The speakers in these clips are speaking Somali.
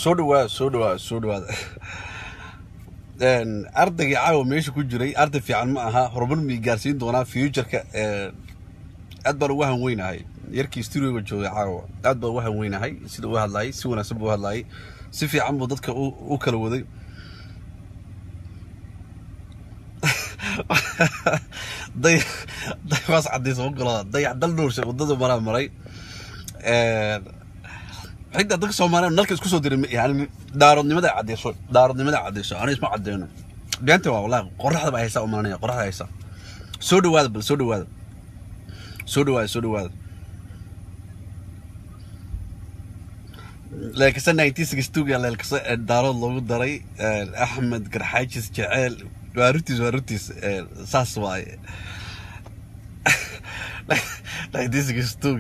soo dhawaada soo dhawaada soo dhawaada ardaygii caawa meesha ku jiray arday fiican ma aha horumar mii gaarsiin doonaa futureka aad baan ugu hanweynahay yarkii studioga joogay caawa aad baan ugu hanweynahay sida u hadlayay si wanaagsan buu hadlayay si fiican buu dadka u kala waday day daywaas cadays oo galo dayax dal dhowrsha waddada maraa maray xigta dadka soomaaliya nalka isku soo diray yani daaroodnimada cadeyso daaroodnimada cadeyso ana isma cadeyno beenta waa wallahi qoraxda baa haysaa umalanaya qoraxda haysaa soo dhawaada bal soo dhawaada soo dhawaada soo dhawaada leelkasa nineteen sixty two yaa leelkasa daarood loogu daray axmed garxaajis jeceel waa runtiis waa runtiis saas waaye nineteen sixty two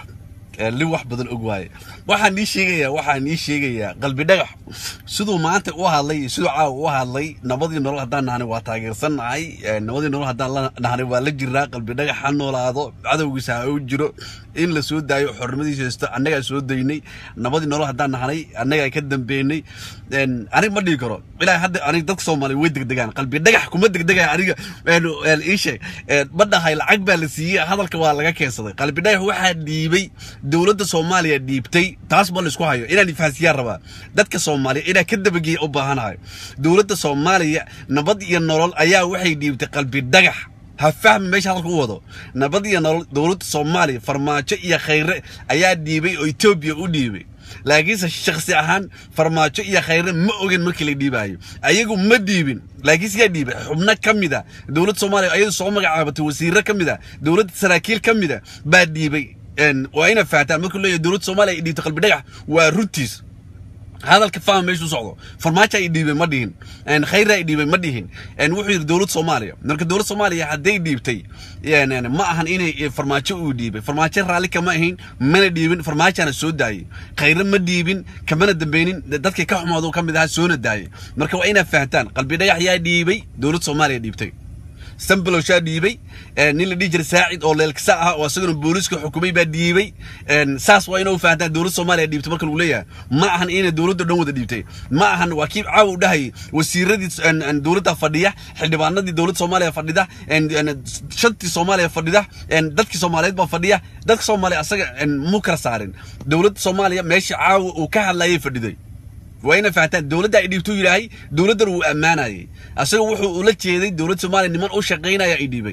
lin wax badan og waaye waxaan nii sheegayaa waxaan nii sheegayaa qalbi dhagax siduu maanta u hadlay siduu caawa u hadlay nabadii nolol haddaan nahanay waa taageersannahay nabadii nolol haddaan la nahanay waa la jiraa qalbi dhagax ha noolaado cadowgiisa ha u jiro in la soo daayo xornimadiisa haysto annagaa soo daynay nabadii nolol haddaan nahanay annagaa ka dambeynay aniga ma dhihi karo ilaa hadda aniga dadka soomaaliya way degdegaan qalbi dhagax kuma degdegaya aniga ii sheeg ma dhahay lacag baa la siiyey hadalka waa laga keensaday qalbi dhagax waxaa dhiibay dowladda soomaaliya dhiibtay taas ma laisku hayo inaan ifahansiiyaan rabaa dadka soomaaliya inaa ka dabageeya u baahanahay dowladda soomaaliya nabad iyo nolol ayaa waxay dhiibtay qalbi dhagax ha fahmi meesha hadalka u wado nabad iyo nolol dowladda soomaaliya farmaajo iyo khayre ayaa dhiibay oo etoobiya u dhiibay laakiinse shaksi ahaan farmaajo iyo khayre ma ogen markii la dhiibaayo ayagu ma dhiibin laakiinse yaa dhiibay xubno ka mid a dowladda soomaaliya ayadu soo magacaabatay wasiirro ka mid a dowladda saraakiil ka mid a baa dhiibay waa ina fahantaan markuu leeyahay dowladda soomaaliya ay dhiibtay qalbi dhagax waa runtiis hadalka fahma meeshu socdo farmaajo ay dhiibay ma dhihin khayra ay dhiibay ma dhihin wuxuu yidhi dowladda soomaaliya marka dowladda soomaaliya hadday dhiibtay ma ahan inay farmaajo uu dhiibay farmaajo raalli kama ahayn mana dhiibin farmaajana soo daayey khayre ma dhiibin kamana dambeynin dadkii ka xumaado ka mid ahaa soona daayey marka waa inaa fahantaan qalbi dhagax yaa dhiibay dowladda soomaaliya dhiibtay sambalowshaa dhiibay nin la dhihi jiray saacid oo leelkasa ah oo isaguna booliiska xukumay baa dhiibay saas waa inuu fahantaan dowladda soomaaliya dhiibtay marka lagu leeyahay ma ahan inay dowladda dhan wada dhiibtay ma ahan waa kii caawa u dhahayay wasiiradii dowladda fadhiya xildhibaanadii dowladda soomaaliya fadhida shantii soomaaliya fadhida dadkii soomaaliyeed baa fadhiya dadka soomaaliya asaga mu kala saarin dowladda soomaaliya meeshii caawa uu ka hadlayay fadhiday waa ina fahantaan dowladda ay dhiibtuu yidhaahay dowladdan wuu ammaanayay asaga wuxuu ula jeeday dowladda soomaaliya niman u shaqaynaya ay dhiibay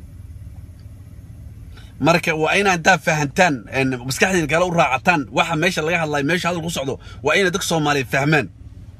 marka waa inaa intaa fahantaan maskaxdiina kale u raacataan waxa meesha laga hadlayo meesha hadal ku socdo waa inay dadka soomaaliya fahmaan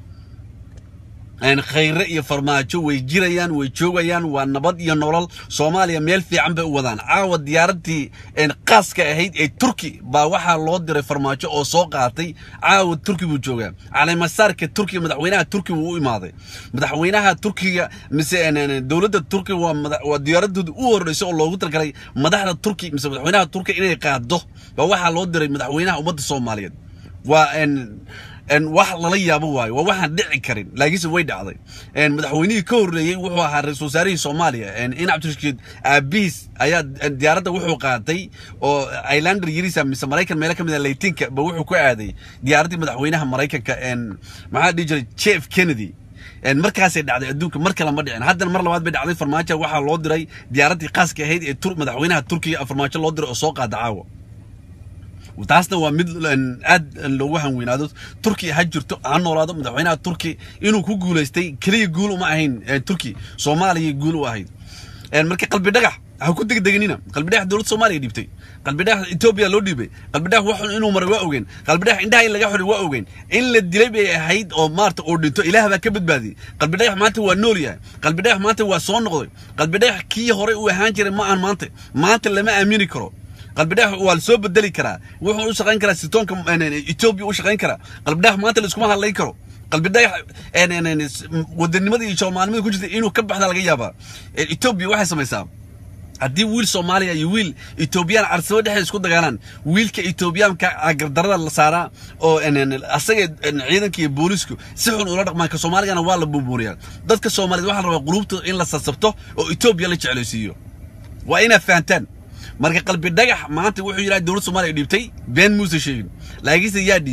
khayre iyo farmaajo way jirayaan way joogayaan waa nabad iyo nolol soomaaliya meel fiican bay u wadaan caawa diyaaradii qaaska ahayd ee turki baa waxaa loo diray farmaajo oo soo qaatay caawa turki buu joogaa caleemasaarka turkiga madaxweynaha turki wuu u imaaday madaxweynaha turkiga mise dowladda turkiga waa diyaaradooda u horeysa oo loogu talgalay madaxda turki mise madaxweynaha turkiga inay qaado baa waxaa loo diray madaxweynaha ummadda soomaaliyeed waa wax lala yaabo waayo waa waxaan dhici karin laakiinse way dhacday madaxweynihii ka horreeyey wuxuu ahaa ra-isul wasaarihii soomaaliya in cabdirashiid aabihiis ayaa diyaaradda wuxuu qaatay oo islander yirisa mise maraykan meelo ka mid a laytinka ba wuxuu ku aaday diyaaraddii madaxweynaha maraykanka maxaa dhihi jiray jeff kennedy markaasay dhacday adduunka mar kale ma dhicin haddana mar labaad bay dhacday farmaajo waxaa loo diray diyaaraddii qaaska ahayd ee madaxweynaha turkiga farmaajo loo diray oo soo qaada caawa taasna waa mid aad loogu hanweynaado turkiya ha jirto ha noolaado madaxweynaha turki inuu ku guulaystay keliya guul uma ahayn turki soomaaliya guul u ahayd marka qalbi dhagax ha ku degdeganina qalbi dhagax dowladda soomaaliya dhiibtay qalbi dhagax etoobiya loo dhiibay qalbi dhagax waxun inuu maray waa ogeen qalbi dhagax indhaha in laga xoray waa ogeen in la dilay bay ahayd oo maarta oo dhinto ilaah baa ka badbaadiyey qalbi dhagax maanta waa nool yahay qalbi dhagax maanta waa soo noqday qalbi dhagax kii horey uu ahaan jiray ma aan maanta maanta lama aamini karo qalbi dhagax waa la soo bedeli karaa wuxuu u shaqayn karaa sitoonka etoobiya u shaqayn karaa qalbi dhagax maanta la iskuma hadlayn karo qalbi dhagax wadanimada iyo soomaalinimada ku jirta inuu ka baxda laga yaabaa etoobiya waxay samaysaa haddii wiil soomaaliya iyo wiil etoobiyaan carsabo dhexeed isku dagaalaan wiilka etoobiyaanka gardarada la saaraa oo asaga ciidanka iyo boolisku si xun ula dhaqmaan ka soomaaligana waa la buubuuriyaa dadka soomaaliyeed waxaa la rabaa qulubtooda in la sasabto oo etoobiya la jeclaysiiyo waa inaad fahantaan marka qalbi dhagax maanta wuxuu yidhaha dowladda soomaaliya dhiibtay been muuse sheegin laakiinse yaa dhiibay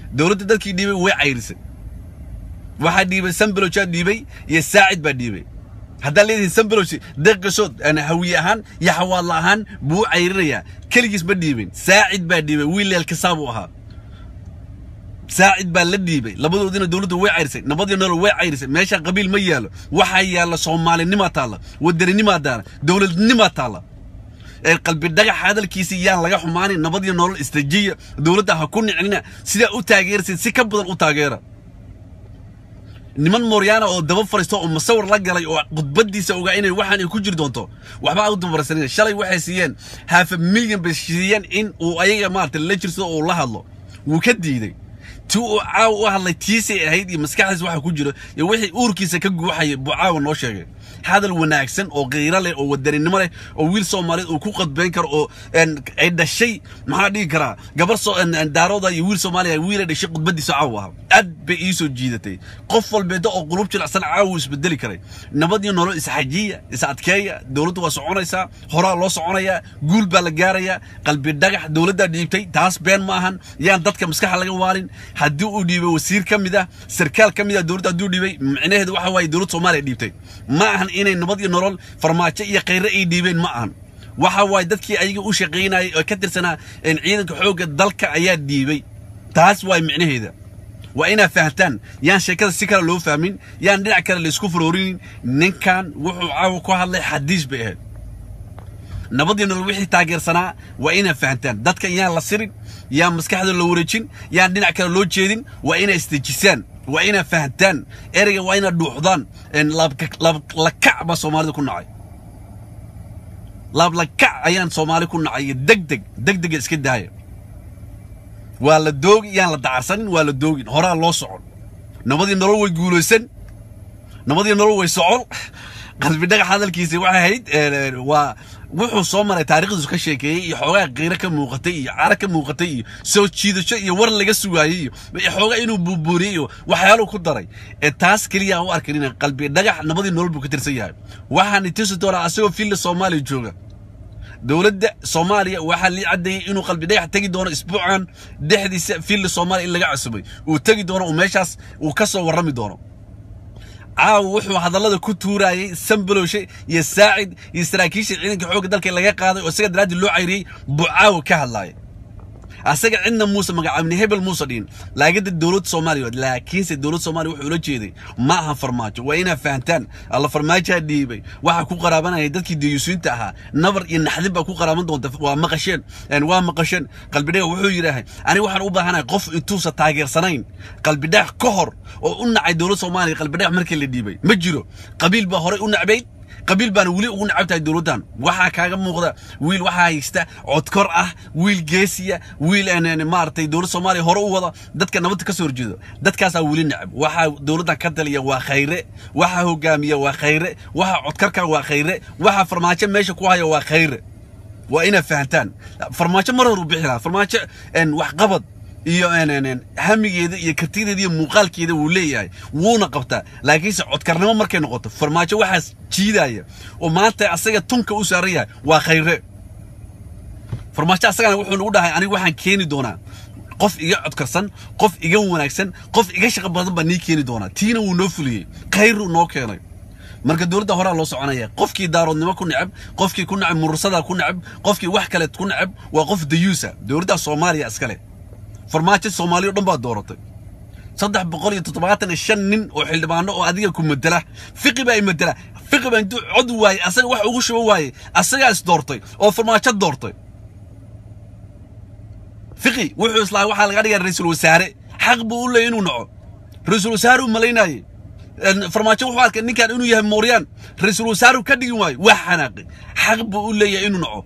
dowladda dadkii dhiibay way cayrisay waxaa dhiibay sambalojaa dhiibay iyo saacid baa dhiibay haddaa leedihin sambaloj deeqashood hawiye ahaan iyo xawaadla ahaan buu u cayrinayaa keligiis ma dhiibin saacid baa dhiibay wiil leelkasaabuu ahaa saacid baa la dhiibay labadoodina dowladda way cayrisay nabadii nolol way cayrisay meesha qabiil ma yaalo waxaa yaalla soomaalinimaa taalla wadaninimaa taalla dowladnimaa taalla ee qalbi dhagax hadalkiisa yaan laga xumaanin nabadii nolol istajiya dowladda ha ku nicnina sidaa u taageersid si ka badan u taageera niman mooryaana oo daba fariisto oo musawir la galay oo khudbadiisa ogaa inay waxaan ay ku jiri doonto waxba u dabarsanina shalay waxay siiyeen haafa milyan bay siiyeen in uu ayaga maarata la jirsado uu la hadlo wuu ka diiday ti uu caawa u hadlay tiisay ahayd iyo maskaxdiisa waxa ku jiro iyo wixii uurkiisa ka guuxayay buu caawa noo sheegay hadal wanaagsan oo qiiro leh oo wadaninimo leh oo wiil soomaaliyeed uu ku qadbayn karo oo ay dhashay maxaa dhigi karaa gabar daarooda iyo wiil soomaaliya wiil ay dhashay khudbadiisa caawa ahaa aad bay ii soo jiidatay qof walbeeda oo qulub jilicsan caawa isbedeli karay nabad iyo nolol isxajiya is adkeeya dowladdu waa soconaysaa horaa loo soconayaa guul baa la gaarayaa qalbi dhagax dowladdaa dhiibtay taas been ma ahan yaan dadka maskaxa laga waalin haddii uu dhiibay wasiir ka mid ah sarkaal ka mid ah dowladda hadduu dhiibay micnaheedu waxa waaye dowladda soomaaliya dhiibtay ma ahan inay nabad iyo nolol farmaajo iyo khayre ay dhiibeen ma ahan waxa waaye dadkii ayaga u shaqaynayay oo ka tirsanaa ciidanka xoogga dalka ayaa dhiibay taas waay micnaheeda waa inaad fahantaan yaan sheekada si kale loo fahmin yaan dhinac kale laysku faroorinin ninkan wuxuu caawa ku hadlay xadiis bay ahayd nabadii nolol wixii taageersanaa waa inaad fahantaan dadka yaan la sirin yaan maskaxda la wareejin yaan dhinac kale loo jeedin waa inaad isdejisaan waa inaad fahantaan ereyga waa inaad dhuuxdaan lakac baa soomaalida ku nacay laablakac ayaan soomaali ku nacay iyo degdeg degdega iska daaya waa la doogi yaan la dacarsanin waa la doogin horaa loo socon nabadii nolol way guulaysan nabadii nolol way socon qalbi dhagax hadalkiisa waxay ahayd waa wuxuu soo maray taariikhdiisu ka sheekeeyey iyo xoogaa qiiro ka muuqatay iyo cara ka muuqatay iyo soo jiidasho iyo war laga sugaayey iyo xoogaa inuu buubuuriyey iyo waxyaaluu ku daray ee taas keliya aan u arkin in qalbi dhagax nabadii nolol buu ka tirsan yahay waxaan tusi doonaa asagoo filla soomaaliya jooga dowladda soomaaliya waxaa lii caddeeyey inuu qalbi dhagax tegi doono isbuucan dhexdiisa filla soomaaliya in laga cusubay uu tegi doono uu meeshaas uu ka soo warrami doono caawa wuxuu hadallada ku tuurayey sambalowshe iyo saacid iyo saraakiisha ciidanka xoogga dalka laga qaaday oo isaga daraaddii loo cayriyey buu caawa ka hadlaaya asaga cidna muuse magacaabni hebel muuse dhihin laagada dowladda soomaaliya laakiinse dowladda soomaaliya wuxuu ula jeeday ma aha farmaajo waa inaad fahantaan alla farmaajaa dhiibay waxaa ku qaraabanaya dadkii dayuusiinta ahaa nabar iyo naxdin baa ku qaraaban doonta waa maqasheen waa maqasheen qalbidhaga wuxuu yidhaahay aniga waxaan u baahanahay qof intuusa taageersanayn qalbidhax ka hor oo u nacay dowladda soomaaliya qalbidhax markii la dhiibay ma jiro qabiil baa horey u nacbayd qabiil baana weli ugu nacab tahay dowladdan waxaa kaaga muuqda wiil waxaa haysta codkor ah wiil geesiya wiil maaragtay dowladda soomaaliya hore u wada dadka nabadda ka soo horjeedo dadkaasaa weli nacab waxaa dowladdan ka taliya waa khayre waxaa hogaamiya waa khayre waxaa codkarka waa khayre waxaa farmaajo meesha ku haya waa khayre waa inaad fahantaan farmaajo mar hor u bixi lahaa farmaajo waxqabad iyo hamigeeda iyo kartideeda iyo muuqaalkeeda wuu leeyahay wuuna qabtaa laakiinse codkarnimo markay noqoto farmaajo waxaas jiidaya oo maanta asaga tunka u saaran yahay waa khayre farmaajo asagana wuxuu nagu dhahay aniga waxaan keeni doonaa qof iga codkarsan qof iga wanaagsan qof iga shaqo badan baa nii keeni doonaa tiina wuu noo fuliyey khayruu noo keenay marka dowladda horaa loo soconaya qofkii daaroodnimo ku necab qofkii ku necab murursada ku necab qofkii wax kale ku necab waa qof dayuusa dowladda soomaaliya iskale farmaajo soomaaliya o dhan baa dooratay saddex boqol iyo toddobaatan iyo shan nin oo xildhibaano oo adiga ku madela fiqi baa i madela fiqi baa intuu cod waayey asaga wax ugu shubo waayey asagaa is doortay oo farmaajo doortay fiqi wuxuu islaa waxaa laga dhigaa ra-iisul wasaare xaq buu u leeyay inuu naco ra-iisul wasaare uu malaynaayey farmaajo wuxuu arkay ninkan inuu yahay mooryaan ra-iisul wasaare ka dhigin waayo waa xanaaqi xaq buu u leeyahay inuu naco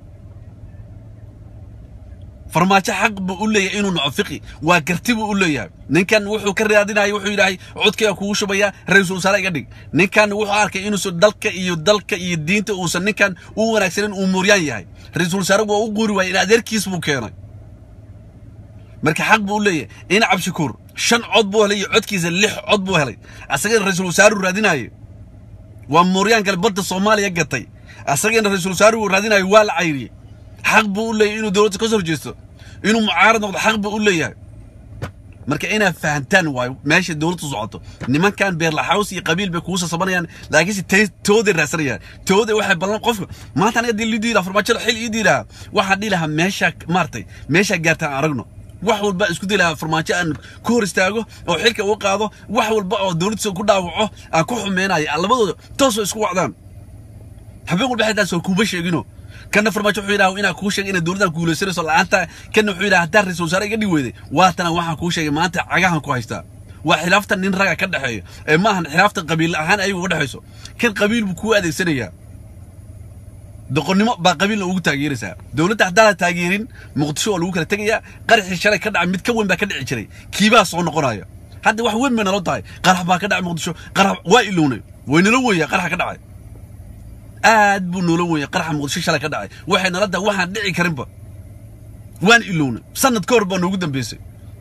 farmaajo xaq buu u leeyahay inuu naco fiqi waa garti buu u leeyahay ninkan wuxuu ka raadinaya wuxuu yidhaahay codkayga kugu shubaya ra-iisul wasaare iga dhig ninkan wuxuu arkay inuusan dalka iyo dalka iyo diinta uusan ninkan u wanaagsanin uu mooryaan yahay ra-iisul wasaare waa u guuri waayay in adeerkiis buu keenay marka xaq buu u leeyahay in cabshakuur shan cod buu helay iyo codkiisa lix cod buu helay asagana ra-iisul wasaaruu raadinaaye waa mooryaan kale badda soomaaliya gatay asagana ra-iisul wasaaruu raadinaayo waa la cayriyey xaq buu u leeyahay inuu dowladda ka soo horjeesto inuu mucaarad noqdo xaq buu u leeyahay marka inaad fahantaan waayo meesha dowladdu socoto nimankan beerlaxaws iyo qabiil bay kugu sasabanayaan laakiinse te- tooday raadsanayaan tooday waxay ballan qofka maanta aniga dii lidii lahaa farmaajo xil ii dii lahaa waxaan dhihi lahaa meesha maartay meesha gaartaan aragno wax walba isku day lahaa farmaajo aan ku hor istaago oo xilka uga qaado wax walba oo dowladdiisa ku dhaawaco aan ku xumeynayo aan labadooda toosoo isku wacdaan habeen walba xitaa soo kuuba sheegino kana farmaajo wuxuu yidhaha inaan kuu sheegay inaad dowladdan guulaysanayso la'aanta kana wuxuu yidhaha haddaan ra-iisul wasaare iga dhig weyday waatana waxaan kuu sheegay maanta cagahan ku haystaa waa khilaafta nin raga ka dhexeeyo ee maahan khilaafta qabiil ahaan ayagu ka dhexayso kan qabiil buu kuu adeegsanayaa doqonnimo baa qabiilna ugu taageeraysaa dowladda haddaan la taageerin muqdisho oo lagu kala tegayaa qaraxii shalay ka dhacay mid ka weyn baa ka dhici jiray kiibaa soo noqonaya hadda wax weyn bay nalo tahay qarax baa ka dhacay muqdisho qarax waa ilownay waynala weeyaa qaraxa ka dhacay aad buu noola weeyay qaraxa muqdisho shalay ka dhacay waxay nala tahay waxaan dhici karinba waan ilownay sanad ka hor baa noogu dambeysay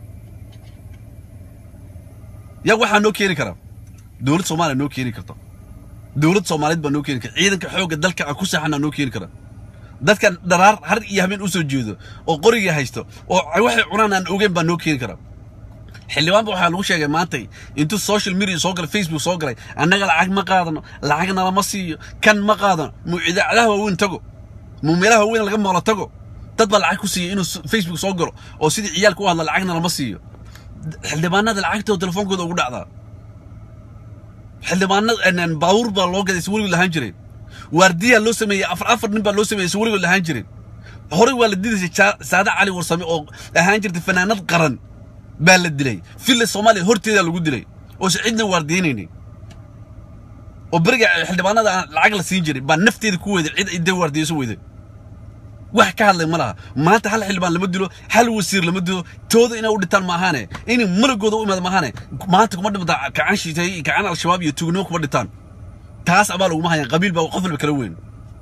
yaa waxaa noo keeni karaa dowlad soomaaliya noo keeni karta dowlad soomaaliyeed baa noo keeni kara ciidanka xoogga dalka aan ku seexanaa noo keeni kara dadkan dharaar har iyo habeen usoo jeedo oo qorigii haysto oo waxay cunaan aan ogeyn baa noo keeni kara xildhibaanba waxaa lagu sheegay maantay intuu social media soo galay facebook soo galay annaga lacag ma qaadano lacagna lama siiyo kan ma qaadano muu idaacadaha waaweyn tago muu meelaha waaweyn laga maqlo tago dad baa lacag ku siiyey inuu facebook soo galo oo sidii ciyaalka u hadla lacagna lama siiyo xildhibaanada lacagtooda telefoonkooda ugu dhacdaa xildhibaanada baabuur baa loo gaday si weligood lahaan jiray waardiyaa loo sameeyey afar afar nin baa loo sameeyey si weligood lahaan jiray horey waa la didaysay saade cali warsame oo ahaan jirtay fanaanad qaran baa la dilay villa soomaaliya horteedaa lagu dilay oo se cidna waardiinaynin oo beriga xildhibaanada aan lacag la siin jiray baa nafteeda ku weyday cid idee waardiyeyso weyday wax ka hadlay ma laha maanta hal xildhibaan lama dilo hal wasiir lama dilo tooda inay u dhintaan maahaane inay malagooda u imaada maahaane maanta kuma dhimata kacan shiitay kacan al-shabaab iyo tuugnimo kuma dhintaan taas abaa laguma hayaan qabiil baa qof walba kala weyn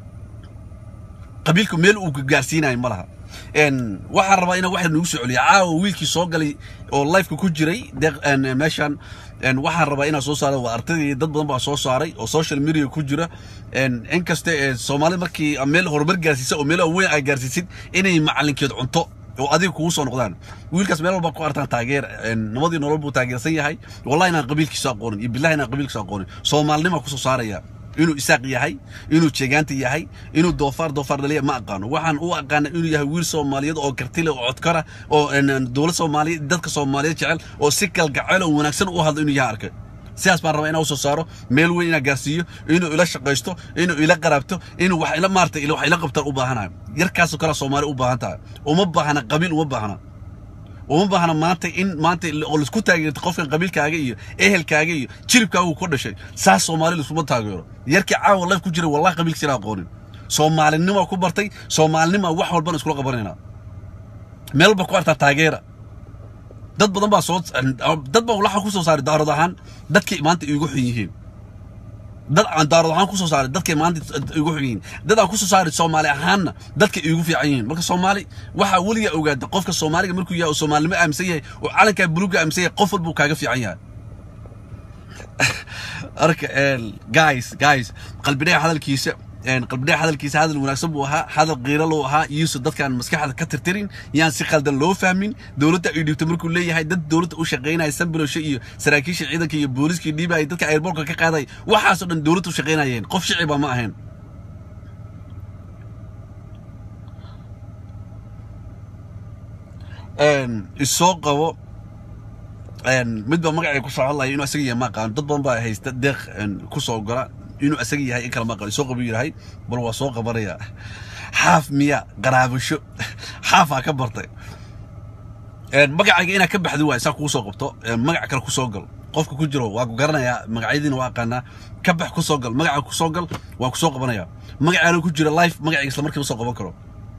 qabiilku meel uu gaarsiinayo ma laha waxaan rabaa inaan waxa nagu soo celiya caawa wiilkii soo galay oo lifeka ku jiray meeshan waxaan rabaa inaan soo saaro waa ardaydii dad badan baa soo saaray oo social media ku jira inkasta soomaalida markii meel horumar gaarsiisa oo meel weyn ay gaarsiisid inay macalinkeed cunto oo adiga kugu soo noqdaan wiilkaas meel walba ku artaan taageer nabadii nolol buu taageersan yahay wallahi inaan qabiilkiisa aqoonin iyo billahi inaan qabiilkiisa aqoonin soomaalinima kusoo saaraya inuu isaaq yahay inuu jeegaanta yahay inuu doofaar doofaar dhaliya ma aqaano waxaan u aqaana inuu yahay wiil soomaaliyeed oo kartile oo codkara oo dowlad soomaaliyeed dadka soomaaliyeed jecel oo si kalgacel oo wanaagsan u hadlo inuu yahay arkay sidaas baan rabaa inaan usoo saaro meel weyn inaan gaarsiiyo inuu ila shaqaysto inuu ila qaraabto inuu wax ila maartay wax ila qabtaan u baahanayo yarkaasoo kale soomaali u baahan tahay uma baahna qabiil uma baahna uma baahna maanta in maanta oo laisku taageerto qofkan qabiilkaaga iyo ehelkaaga iyo jiribkaaga ku dhashay saas soomaali laisuma taageero yarkii caawa laf ku jira wallahi qabiilkiisa inaan aqoonin soomaalinima ku bartay soomaalinima wax walbana iskula qabanayna meel walba ku artaa taageera dad badan baa soo dad baa waxa ku soo saaray daarad ahaan dadkay maanta iigu xun yihiin dad aan daarad ahaan ku soo saaray dadkay maanta iigu xun yihiin dad aan ku soo saaray soomaali ahaanna dadkay iigu fiican yihiin marka soomaali waxaa weligaa ogaada qofka soomaaliga markuu yahay oo soomaalinimo aaminsan yahay oo calankaa buluugga aaminsan yahay qof walbuu kaaga fiican yahay arka guys guys qalbidhaga hadalkiisa qalbidhaga hadalkiisa hadal wanaagsan buu ahaa hadal qiiro loo ahaa iyuusan dadkaan maskaxda ka tirtirin yaan si qaldan loo fahmin dowladda ay dhibto markuu leeyahay dad dowladda u shaqaynaya sambilosho iyo saraakiisha ciidanka iyo booliskii dhiibaya dadka airbortka ka qaaday waxaasoo dhan dowladda u shaqaynayeen qof shiciba ma ahayn isoo qabo mid baa magacay ku soo hadlaya inuu asaga yahay ma aqaano dad badan baa haysta deeq ku soo gola inuu asaga yahay in kale ma aqaano soo qabu yirahay bal waa soo qabanaya xaaf miya qaraabasho xaafaa ka bartay magacayga inaad ka baxdi waay saa kuu soo qabto magac kale ku soo gal qofka ku jiro waa ku garanayaa magacyadiina waa aqaanaa ka bax ku soo gal magaca ku soo gal waa ku soo qabanaya magacaana ku jira life magacayga isla markiiba soo qaban karo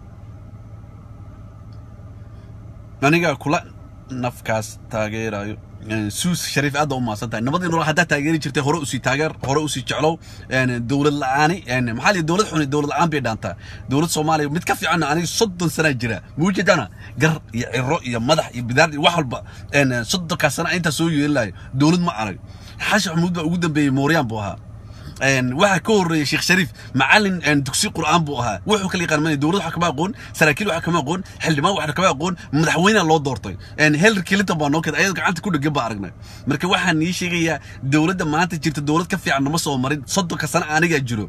aniga kula nafkaas taageerayo suus shariif aad u maasan tahay nabadii nolol haddaa taageeri jirtay hore usii taageer hore usii jeclow dowlad la-aani maxaa lihi dowlad xuni dowlad la-aan bay dhaantaa dowlad soomaaliya mid ka fiicanna aniga soddon sanaa jira muujeedana gar iyo ciro iyo madax iyo bidaar iyo wax walba soddonkaas sana intaa soo yeelinayo dowlad ma arag xashi xamuud baa ugu dambeeyey mooryaan buu ahaa waxaa ka horreeyay sheekh shariif macallin dugsi qur'aan buu ahaa wuxuu kala yaqaan dowlad waxa kama aqoon saraakiil waxa kama aqoon xildhibaan waxa kama aqoon madaxweynaha loo doortay hillary clinton baa noo keeda ayadoo gacanta ku dhegan baa aragnay marka waxaan nii sheegayaa dowladda maanta jirta dowlad ka fiican nama soo marin soddonka sano anigaa jiro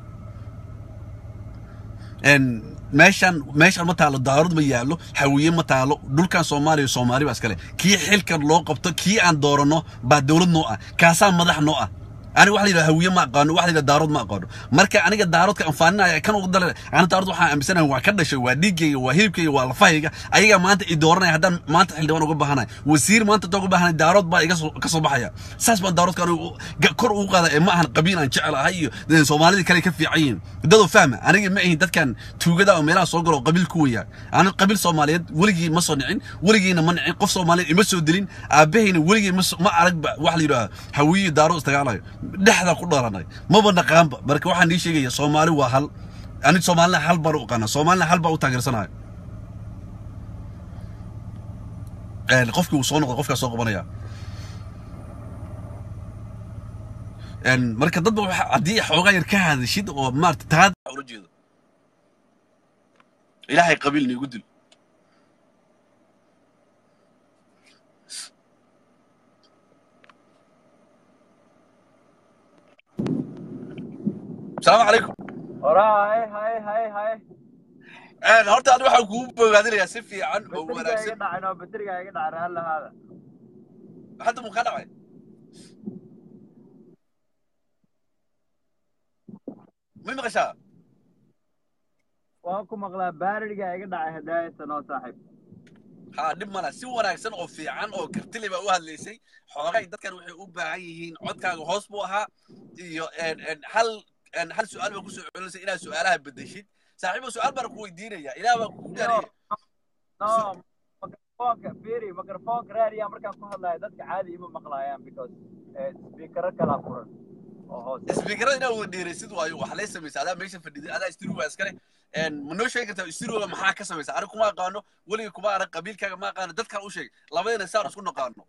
meeshan meeshan ma taalo daarud ma yaallo hawiye ma taalo dhulkan soomaaliya soomaali baa iskale kii xilkan loo qabto kii aan dooranno baa dowlad noo ah kaasaa madax noo ah aniga waxa la yidhaha hawiye ma aqaano waxa la yidhaha daarood ma aqaano marka aniga daaroodka anfaaninaya kan ugu dale ana daarood waxaan aaminsanahay waa ka dhashay waa dhiiggayga waa hilibkayga waa lafahayga ayagaa maanta i dooranaya haddaan maanta xildhibaan uga baahanahay wasiir maanta intaan uga baahanay daarood baa iga ka soo baxaya saas baan daaroodka aniga kor ugu qaada ee ma ahan qabiil aan jecel ahay iyo soomaalida kale ka fiican yihiin dadoo fahma aniga ma ahin dadkan tuugada oo meelaha soo galo oo qabiil ku weyaa aniga qabiil soomaaliyeed weligii ma soo nicin weligiina ma nicin qof soomaaliyeed ima soo dilin aabahayna weligii ma arag waxa la yidhaha hawiye daarood istagaalayo dhexda ku dhalanay maba naqaanba marka waxaan nii sheegaya soomaali waa hal ani soomaalina hal baan u aqaana soomaalina hal baan u taageersanayo qofkii uu soo noqdo qofkaa soo qabanaya marka dadba haddii xoogaa yar ka hadashid oo maarata taada ula jeedo ilaahay qabiil niigu dil السلام عليكم وراها هاي هاي هاي هاي انا horta aniga waxaan kugu bogaadinayaa si fiican oo بترجع wanaagsan يقطع انا بترجع يقطع هلا هذا hadda muu kaa dhacay ma maqashaa واكو مقلا بارجع يقطع هدايا سنة صاحب haa dhib mala si wanaagsan oo fiican oo kartili baa u hadlaysay xoogay dadkan waxay u baahan yihiin codkaaga hoos buu ahaa iyo hal hal su-aal baa kusoo celinaysay inaad su-aalaha bedeshid saaxiibo su-aal baan ku weydiinaya ilaah baa kugu gaariyay no ميكروفونك فيري ميكروفونك راريا مركان ku hadlaya dadka caadi ima maqlayaan because speaker kala furan oo hoos isbiikarada inaad wada dheeraysid waayo wax lay samaysa adaa meesha fadhiday adaa istiruga iskale ma noo sheegi kartaa istiruga maxaa ka samaysa aniga kuma aqaano weliga kuma arag qabiilkaaga ma aqaano dadkaan u sheeg labadayna saan isku naqaano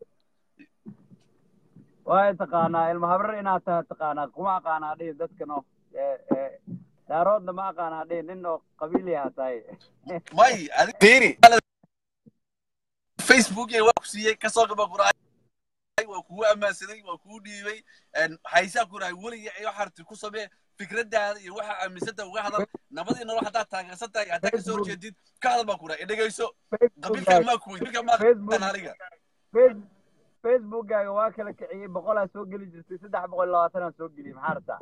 way taqaanaa ilma habrar inaad tahay taqaanaa kuma aqaanaa dhihi dadkan oo daaroodna ma aqaanaa dhihi nin oo qabiil yaha tahay may adi fiiri facebook waa ku siiyey kasoo gaba quraay waa kugu ammaansaday waa kugu dhiibay haysaa ku rahay weligii ayo xarti ku samee fikradaada iyo waxaa aaminsanta uga hadal nabadii nolol haddaad taageersan tahay haddaad kasoo horjeedid ka hadal baa ku rahay dhegayso qabiilkaa maa ku qabiilkaa maa Facebook. aniga Face- facebookkaaga waa kala kiciyey boqolaa soo geli jirtay saddex boqol iyo labaatanaa soo geliyey maxaa rabtaa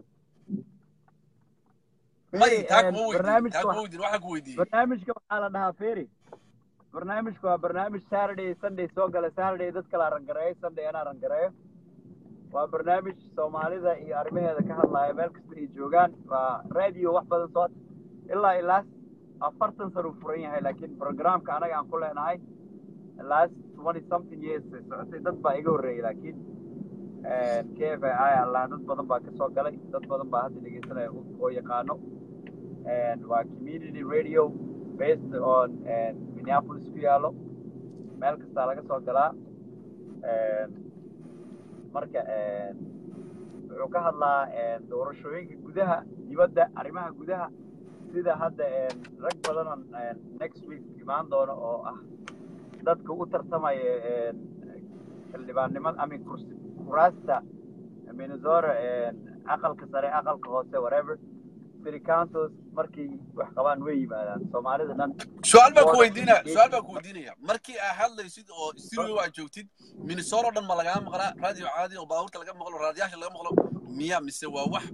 may Feri, taa een, kuma weydiin barnaamijka taa kuma wax- weydiin waxaa ku weydiiyey barnaamijka waxaa la dhahaa feri barnaamijka waa barnaamij saturday sunday soo gala saturday dad kala rangareeyo sunday anaa rangareeyo waa barnaamij soomaalida iyo arrimaheeda ka hadlaya meel kasta ay joogaan waa radio wax badan soo ilaa ilaa afartan sano uu furan yahay laakiin programka anaga aan ku leenahay last twenty something years ay socotay dad baa iga horreeyay laakiin k f i allah dad badan baa kasoo galay dad badan baa hadda dhegeysanaya oo oo yaqaano and waa community radio based on and Minneapolis ku yaalo meel kastaa laga soo galaa And marka and wuxuu ka hadlaa and doorashooyinka gudaha dibadda arrimaha gudaha sida hadda and rag badan oo and next week imaan doono oo ah dadka u tartamaya and xildhibaannimada amin kursi kuraasta minnesota and aqalka sare aqalka hoose whatever city councils markay wax qabaan way yimaadaan soomaalida dhan su-aal baa ku Board weydiinaya of su-aal baa ku weydiinaya markii aad hadlaysid oo studio aad joogtid minnesota oo dhan ma lagaa maqlaa radio caadi oo baabuurta laga maqlo raadiyaasha laga maqlo miya mise waa wax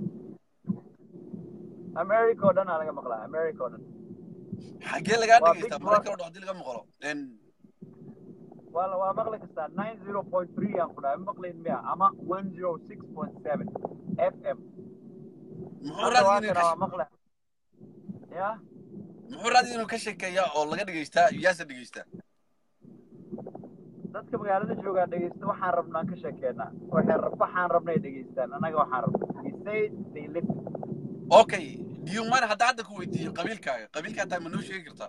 america oo dhan aa laga maqlaa america oo dhan xaggee lagaa Waa dhegaysta big maraykan oo dhan haddii laga maqlo En, waa la- waa maqli kastaa nine zero point three aan ku dhahay ma maqlayn miya ama one zero six point seven f m muxuu hadda waa raadiyo inuu kana ka waa maqla ya muxuu raadiyo inuu ka sheekeeyaa oo laga dhegaystaa yaasa dhegaystaa dadka magaalada joogaa dhegeysta waxaan rabnaan ka sheekeynaa waxay rab- waxaan rabnay dhegeystaan annaga waxaan rabnaa we say they listen okay diyuman hadda hadda ku weydiiyo qabiilkaaga qabiilkaa taa ma noo sheegi kartaa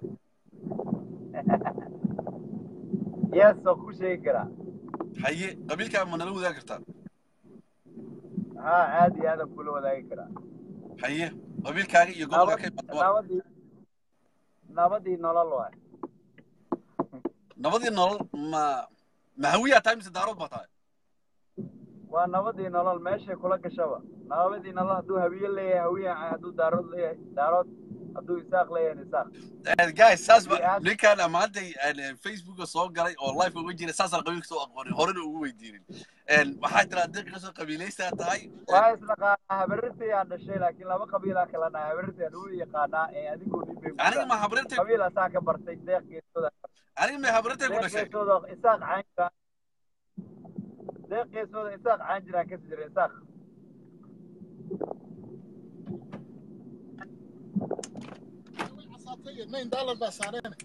yes oo ku sheegi karaa haye qabiilkaaga ma nala wadaagi kartaa haa aad iyo aadan kula wadaagi karaa haye qabiilkaaga iyo gobolka ka imaado waa nabadii nabadii nolol waay nabadii nolol ma ma hawiyaa tahay mise daarood baa tahay waa nabadii nolol meeshay kula gashaba nabadii nolol hadduu hawiye leeyahay hawiye hadduu daarood leeyahay daarood hadduu isaaq leeyahay isaaq Eh, guys saas ba Iyo aad- ninkaan maantay facebooka soo galay oo live uga jira saasaan qabiilka soo aqoonin horena ugu weydiinin En, waxaa tiraa deeqa soo qabiilaysaa tahay waa isnaqaanaa habarirtay aan dhashay laakiin laba qabiilaa kala nahay habarirtay aan ugu yaqaanaa ee adigoo dhibay aniga ma habrirtay qabiil asaa ka bartay deeq geesooda aniga ma habrirtay ku deeq dhashay geesooda isaaq caan jira deeq geesooda isaaq caan jiraan kasi jira isaaq nine dollar baa saareen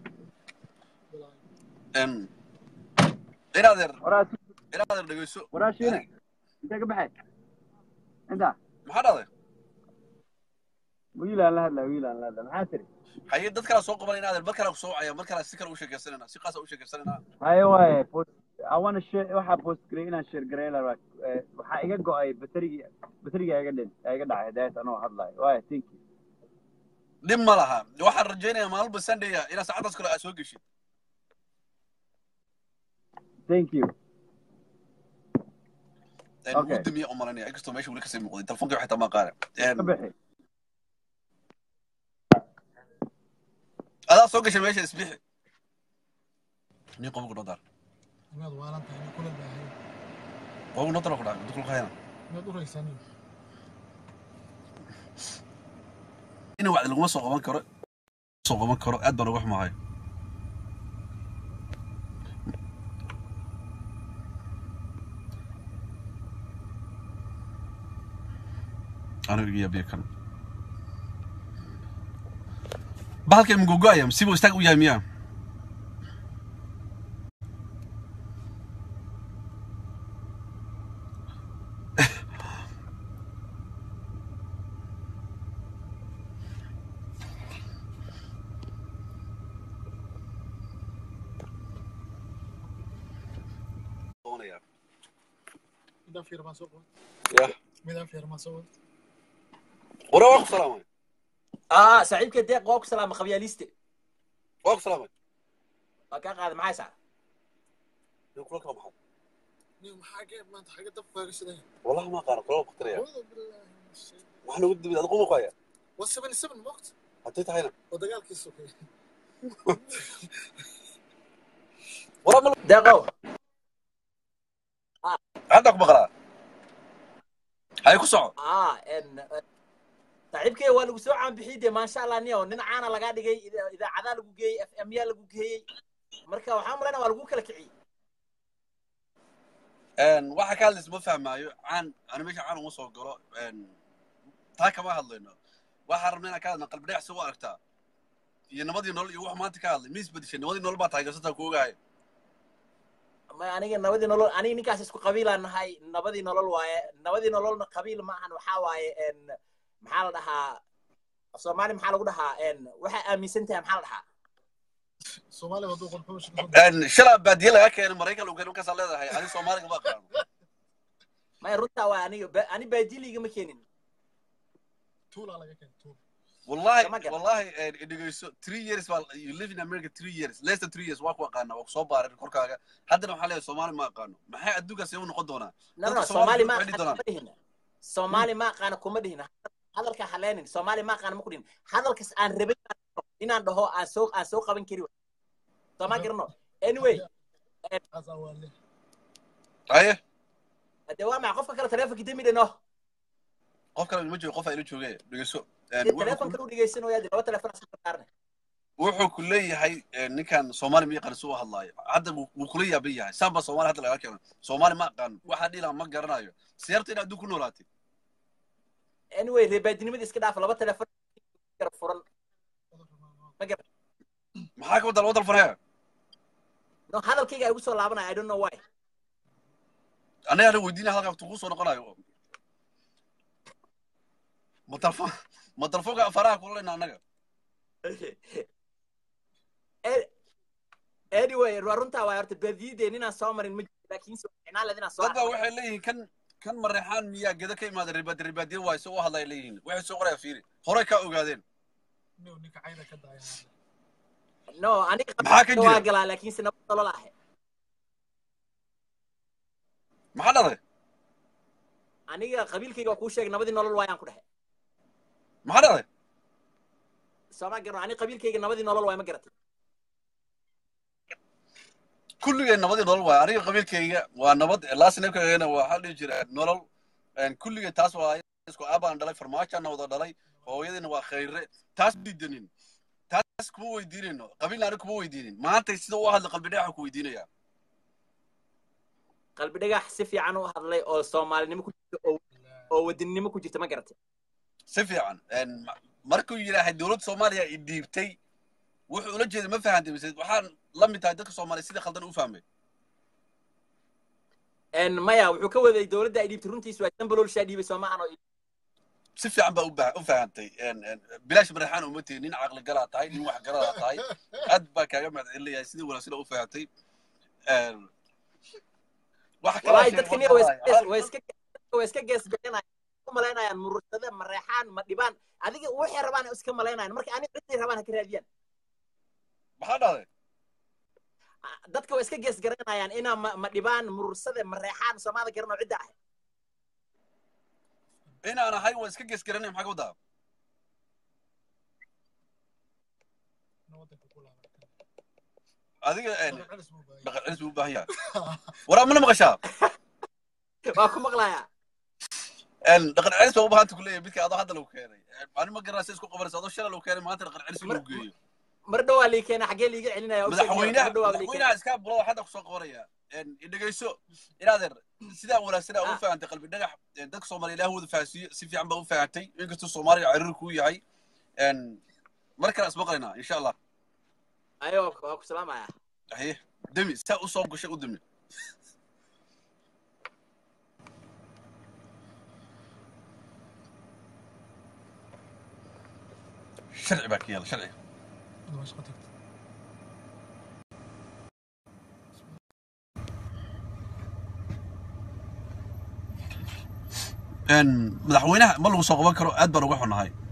En, inaadeer waraa inaadeer dhegeyso waraa shiina intee ka baxay inta maxaa dhahday wiilaan la hadlaa wiilaan la hadlaa maxaa tiri haye dad kalaa soo qaban inaadeer mar kalaa ku soo wacaya mar kalaa si kale u sheekaysanayna si qaasa u sheekaysanayna haye waaye post I wanna share waxaa post garay inaan share garay la rabaa Eh, waxaa iga go'ay baterigii bateriga iga dhin iga dhacay daas anoo hadlayo waaye thank you dhib ma laha waxaan rajaynayaa maalba sunday inaad saacadaas kale aad soo geshid thank you En, Okay. wuu damiya umalanaya inkastoo meesha weli kasii muuqday telefonkii waxay tamaa qaare ka bixi adaa soo gashay meesha isbixi nin qobku noo daar inaad waalan tahay nin kula baahay qobku noo dar ku dhaca dukul kahayna inaad uraysanin in wacdi laguma soo qaban karo soo qaban karo aad baan uga xumahay aniga iga yaabiya kan bahalka imgogoaya sibu istaag u yahay miyaa midaan fiir baan soo qaban yah midaan fiir baan soo qaban wara waa ku salaamay اه صاحبك ديق ووك سلام خبياليستي waa ku salaamay وكان قاعد معي ساعة nin kula kala maxay nin maxaa geed maanta xagga dab kaaga shidan wallahi ma qaana kula baktiraya awooda bilaahi min shay waxaan ugu dibid adigu ma ku haya waa seven seven moogta haddii tahayna oo dagaalkii sokay wara ma دقو hadda ku maqlaa hay ku soco اه ان صاحبك waa lagu soo caanbixiyey ما شاء الله niyo nin caana lagaa dhigay idaacadaha lagu geeyey f m yaa lagu geeyey marka waxaan malaynaa waa lagu kala kiciyey waxa ka hadlaysa ma fahmaayo caan ani meesha caan uma soo galo taa kama hadlayno waxaan rabna inaan ka hadlna qalbi dhagax si u aragtaa iyo nabadii nolol iyo wax maanta ka hadlay ma isbedeshay nabadii nolol baa taageersantaa ku ogahay ma aniga nabadii nolol aniga ninkaas isku qabiilaan nahay nabadii nolol waaye nabadii nololna qabiil ma ahan waxaa waaye n maxaa la dhahaa af soomaali maxaa lagu dhahaa n waxaa aaminsan tahay maxaa la dhahaa soomaaliya hadduu qolxumo shaka soo shalaa baadiye laga keenay maraykan lagu keenay markaasaa leedahay ani soomaaliga ma aqaano maya runtaa waa aniga ba- ani baadiliga ma keenin tuulaa laga keenay tuul wallahi Kama garan. wallahi dhegeyso three years baa you live in america three years less than three years waa ku aqaana waa ku soo baaray korkaaga haddana waxaa leeyahay soomaali ma aqaano maxay adduunkaas u noqon doonaa no Dadka no Soomaaliga soomaali ma waxay dhihi aqaana kuma dhihin soomaali ma aqaana kuma dhihin hadalka haleenin soomaali ma aqaana ma ku dhihin hadalkas aan rabay inaan dhaho aan soo aan soo qaban kari waay. soo ma garano anyway aas awaale haye de waa maca qofka kale taleefonka demi dhino qof kale ma joogo qof aa ila jooge dhegeyso de taleefon kale u dhegeysanaya de laba taleefon saarne wuxuu ku leeyahay ninkan soomaali ma yaqaan si u hadlaayo hadda wuu wuu kula yaaban yahay saan baa soomaali hadda laga keena soomaali ma aqaano waxaa dhiilaa ma garanayo siyaarta in adduun ku noolaatay anyway reebaadinimada iska dhaaf laba taleefon kala furan maxaa ka wada laba dalfanaya no hadalkayga ay ugu soo laabanaya i don't know why anaga ana weydiinaya halkaa tuu ku soo noqonayo ma dalfon ma dalfonka faraha kula leyna annaga An- anyway waa runtaa waay horta baadiyadeen inaan soo marin ma jiro laakiin soo ficnaan leed inaan soo dad baa arko. waxay leeyihiin kan kan mareexaan miyaa geda ka imaada ribaad ribaadiye waay soo u hadlay leeyihiin waxay soo qoraya fiiri horey kaa ogaadeen Nin ninka cayda ka daaya no aniga Maxaa ka qabiilka waa jira? galaa laakiinse nabad nolol ahe maxaa dhacday aniga qabiilkayga waa kuu sheegay nabadii nolol waayaan ku dhehe maxaa dhacday sooma garo aniga qabiilkayga nabadii nolol waay ma garatay kulligeen nabadii nolol waay aniga qabiilkayga waa nabad laasinabkagana waa waxaa dhihi jira nolol kulligeen taas waa isku aabaan dhalay farmaajaana wada dhalay hooyadiina waa khayre taas diidanin taas kuma weydiinayno qabiilna aniga kuma weydiinin maanta sida u hadla qalbi dhagaxa ku weydiinaya qalbi dhagax si fiican u hadlay oo soomaalinimo ku jirta oo oo wadaninimo ku jirta ma garatay si fiican markuu yidhaahay dowladda soomaaliya i dhiibtay wuxuu ula jeeday ma fahantay mise waxaan la mid tahay dadka soomaaliya sidii khaldan u fahmay En maya wuxuu ka waday dowladda ay dhiibtay runtiis waa dambaloolshaa dhiibay soo maahan oo si fiican baa u bah- u fahantay bilaash mareexaan uma tihin nin caqli galaa tahay nin wax garadaa tahay aad baa kaaga mahadcelinayahay sidii wanaagsan u fahantay waxa kalaa walahi sheeg- dadka niya way iska way iska way iska geesgaranayaan u malaynayaan murushada mareexaan ma dhibaan adiga waxay rabaan ay iska malaynayaan marka aniga ciday rabaan ha ka raadiyaan maxaa dhahday Ah, dadka way iska geesgaranayaan inaa ma ma dhibaan murursada mareexaan soomaalida garan oo cidda ah inaan ahay waan iska geesgaranay maxaa ka wadaa nin wadanka ku laaban adiga Dhaqan celis buu baahan dhaqan celis buu u baahan yahay waraa mana maqashaa waa ku maqlayaa dhaqan celis baa u baahanta ku leeyahay midka adoo hadda lagu keenay ani ma garanaysa isku qabanaysa adoo shalay lagu keenay maanta dhaqan celis in lagu geeyo mar dhowaa lii keena xaggee liiga celinaya u sheeg, madaxweynaha mar dhowaa lii keena madaxweynaha iska bulo hadda kusoo qabanaya dhegeyso inaadeer sidaa wanaagsanaa u Ah. fahantay qalbi dhagax dadka soomaaliya ilaah wada fahansiiyo si fiican baa u fahantay inkastoo soomaaliya ciriir kuu yahay mar kale ismaqlaynaa insha allah ayo waa ku salaamaya haye demi saa usoo gashay u demi sharci baa ka yaala sharci Hadda waa shaqo tagtay. madaxweynaha ma lagu soo qaban karo aad baan uga xunahay